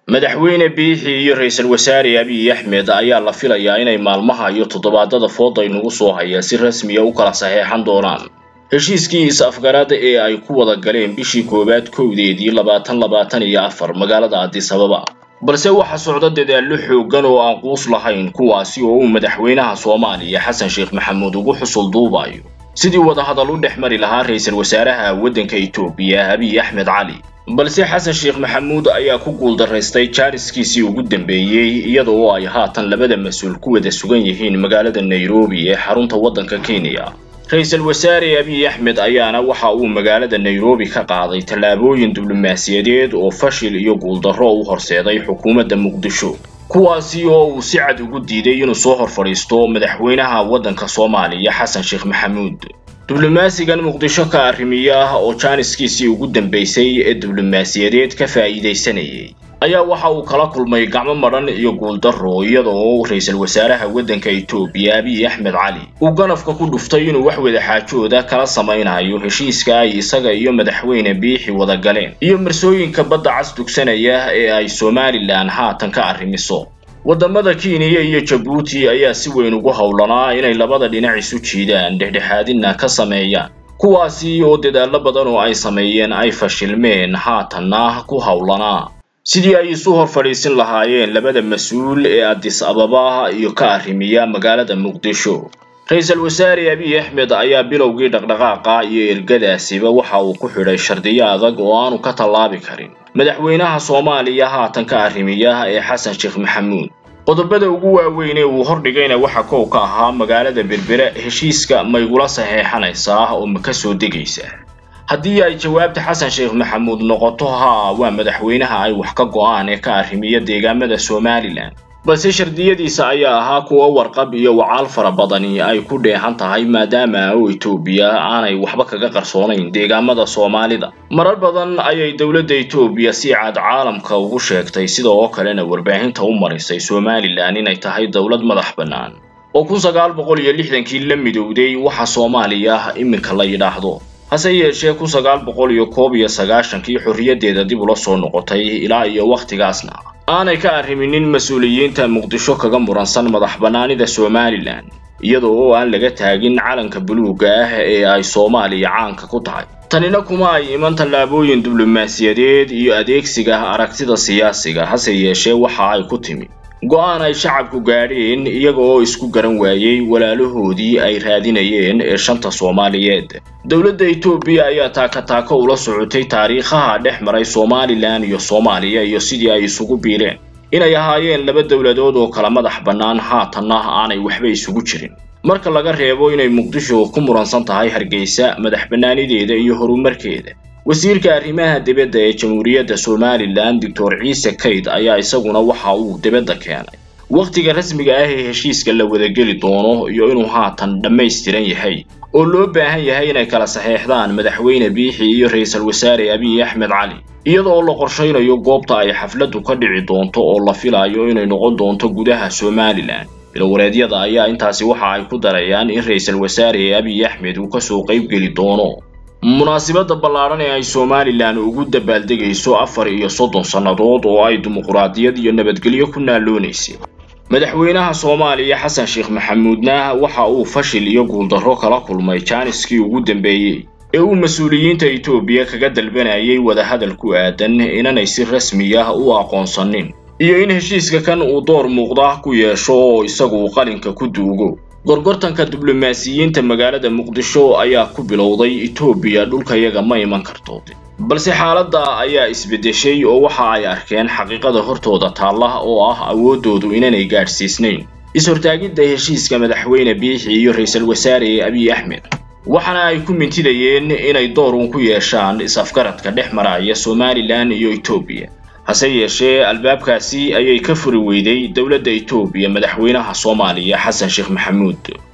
madaxweyne biixi iyo ra-iisul wasaare abiy axmed ayaa la filayaa inay maalmaha iyo toddobaadada fooda inugu soo haya si rasmiya u kala saxeexan doonaan heshiiskii is-afgarada ee ay ku wada galeen bishii koowaad kowdeedii labaatan labaatan iyo afar magaalada addis ababa balse waxaa socda dadaallo xooggan oo aan quus lahayn kuwaasi oo uu madaxweynaha soomaaliya xasan sheekh maxamuud ugu xusul duubayo sidii wadahadal u dhex mari lahaa ra-iisul wasaaraha waddanka etoobiya abiy axmed cali balse xasan sheekh maxamuud ayaa ku guuldaraystay jaariskiisii ugu dambeeyey iyada oo ay haatan labada mas-uul ku wada sugan yihiin magaalada nairobi ee xarunta waddanka kenya ra-iisul wasaare abiy axmed ayaana waxa uu magaalada nairobi ka qaaday tallaabooyin diblomaasiyadeed oo fashil iyo guuldarro u horseeday xukuumadda muqdisho kuwaasi oo uu si cad ugu diiday inuu soo hor fadhiisto madaxweynaha waddanka soomaaliya xasan sheekh maxamuud diblomaasigan muqdisho ka arrimiya ah oo jaaniskiisii ugu dambaysay ee diblomaasiyadeed ka faa'iidaysanayay ayaa waxa uu kala kulmay gacmo madhan iyo guuldarro iyada oo ra-iisul wasaaraha waddanka etoobiya abiy axmed cali uu ganafka ku dhuftay inuu wax wada xaajooda kala samaynayo heshiiska ay isaga iyo madaxweyne biixi wada galeen iyo marsooyinka badda cas dugsanaya ee ay somalilan haatan ka arrimiso waddamada kenya iyo jabuuti ayaa si weyn ugu howlanaa inay labada dhinac isu jiidaan dhexdhexaadina ka sameeyaan kuwaasi oo dadaallo badan oo ay sameeyeen ay fashilmeen haatanna ku howlanaa sidii ay isu hor fadhiisin lahaayeen labada mas-uul ee addis ababa iyo ka arrimiya magaalada muqdisho ra-iisul wasaare abiy axmed ayaa bilowgii dhaqdhaqaaqa iyo ergadaasiba waxa uu ku xidhay shardiyo adag oo aanu ka tallaabi karin madaxweynaha soomaaliya haatan ka arrimiya ee xasan sheekh maxamuud qodobada ugu waaweyn ee uu hordhigayna waxa kow ka ahaa magaalada berbere heshiiska maygula saxeexanaysaa oo ma ka soo degaysa haddii ay jawaabta xasan sheekh maxamuud noqoto haa waa madaxweynaha ay wax ka go'aan ee ka arrimiya deegaamada somalilan balse shardiyadiisa ayaa ahaa kuwa warqab iyo wacaal fara badani ay ku dheehan tahay maadaama oo etoobiya aanay waxba kaga qarsoonayn deegaamada soomaalida marar badan ayay dowladda etoobiya si cad caalamka ugu sheegtay sida oo kalena warbaahinta u marisay somalilan inay tahay dowlad madax bannaan oo kun sagaal boqol iyo lixdankii la midowday waxa soomaaliya iminka la yidhaahdo hase yeeshee kun sagaal boqol iyo koob iyo sagaashankii xorriyaddeeda dib ula soo noqotay ilaa iyo wakhtigaasna aanay ka arriminin mas-uuliyiinta muqdisho kaga muransan madax bannaanida somalilan iyada oo aan laga taagin calanka buluugga ah ee ay soomaaliya caanka ku tahay tanina kuma ay iman tallaabooyin diblomaasiyadeed iyo adeegsiga aragtida siyaasiga hase yeeshee waxa ay ku timi go-aan ay shacabku gaadheen iyaga oo isku garan waayey walaalahoodii ay raadinayeen ee shanta soomaaliyeed dowladda etoobiya ayaa taaka-taako ula socotay taariikhaha dhex maray somalilan iyo soomaaliya iyo sidii ay isugu biireen inay ahaayeen laba dowladood oo kala madax bannaan haatanna aanay waxba isugu jirin marka laga reebo inay muqdisho ku muransan tahay hargeysa madax bannaanideeda iyo horumarkeeda wasiirka arrimaha dibadda ee jamhuuriyadda somalilan doctor ciise kayd ayaa isaguna waxa uu dibadda keenay wakhtiga rasmiga ah ee heshiiska la wadageli doono iyo inuu haatan dhammaystiran yahay oo loo baahan yahay inay kala saxeexdaan madaxweyne biixi iyo ra-iisul wasaare abiy axmed cali iyada oo la qorshaynayo goobta ay xafladdu ka dhici doonto oo la filayo inay noqon doonto gudaha somalilan bilwareedyada ayaa intaasi waxa ay ku darayaan in ra-iisul wasaare abiy axmed uu kasoo qaybgeli doono munaasibadda ballaadhan ee ay somalilan ugu dabaaldegayso afar iyo soddon sannadood oo ay dimuquraadiyad iyo nabadgelyo ku naaloonaysay madaxweynaha soomaaliya xasan sheekh maxamuudna waxa uu fashil iyo guuldarro kala kulmay jaaniskii ugu dambeeyey ee uu mas-uuliyiinta etoobiya kaga dalbanayay wadahadal ku aadan inanay si rasmi ah u aqoonsanin iyo in heshiiska kan uu door muuqda ku yeesho oo isagu qalinka ku duugo gorgortanka diblomaasiyiinta magaalada muqdisho ayaa ku bilowday etoobiya dhulkayaga ma iman karto balse xaaladda ayaa isbeddeshay oo waxa ay arkeen xaqiiqada hortooda taalla oo ah awooddoodu inanay gaadhsiisnayn is-hortaagidda heshiiska madaxweyne biixi iyo ra-iisul wasaare abiy axmed waxaana ay ku mintidayeen inay door uun ku yeeshaan is-afgaradka dhex maraya somalilan iyo etoobiya hase yeeshee albaabkaasi ayay ka furi weyday dowladda etoobiya madaxweynaha soomaaliya xasan sheekh maxamuud